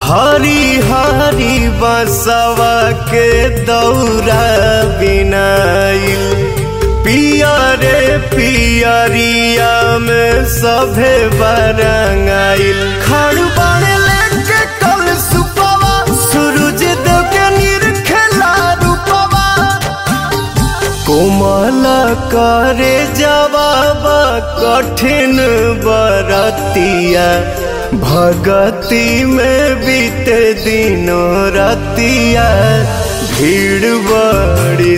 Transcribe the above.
हरी हरी बसवा के दौरा बिनाइल पियरे पियरिया में सभे बरंगाइल खड़बड़ लेके कल सुपवा सूरज देव के निरखेला रूपवा कोमल करे जवाब कठिन बरतिया भगति में बीते दिनों रतिया भीड़ बड़ी